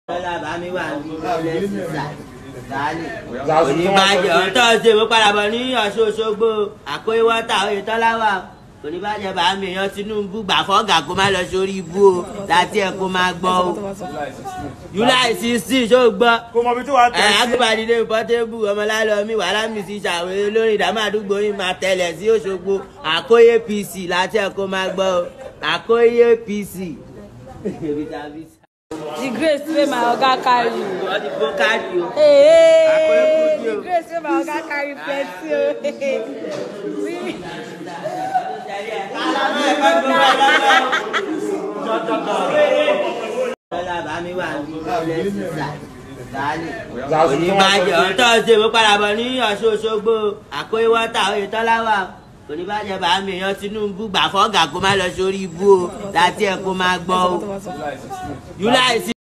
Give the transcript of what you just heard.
Lọ́la bá mi wà ní ọ̀lẹ́ sísà. Oníbàjẹ́ ọ̀tọ́ ṣe mo padà bọ̀ ní Ọ̀ṣun Òṣogbo. Àkóyè wọ́tà oyè tọ́lá wà. Oníbàjẹ́ bá mi yan Tinubu gbà fọ́gà kó má lọ sórí ibú o. Láti ẹ̀ kó máa gbọ́ o. July sixteen ṣó gbọ́. kò mọ̀ bí tí wàá Ẹ tẹ̀ sí. Akíbadìdé Pọ́tébù ọmọlálọ́mí wàhálà mi sí ṣàwé lórí ìdámọ̀ àdúgbò yìí máa tẹ̀lẹ̀ sí Òṣogbo. Àkóyè PC láti ẹ̀ kó máa gbọ́ o. Àkóyè PC. the grace wey my oga carry Wọ́n ti kó káàdì o. hey Akọ̀rẹ́kùdí o. the grace wey my oga carry plenty o See? Lọ́la bá mi wà ní ọ̀lẹ́ sísà. Oníbàjẹ́ ọ̀tọ́ ṣe mo padà bọ̀ ní Ọ̀ṣun Òṣogbo. Àkóyè wọ́tà oyè tọ́lá wà. Oníbàjẹ́ bá mi yan Tinubu gbà fọ́gà kó má lọ sórí ibú o. Láti ẹ̀ kó máa gbọ́ o. July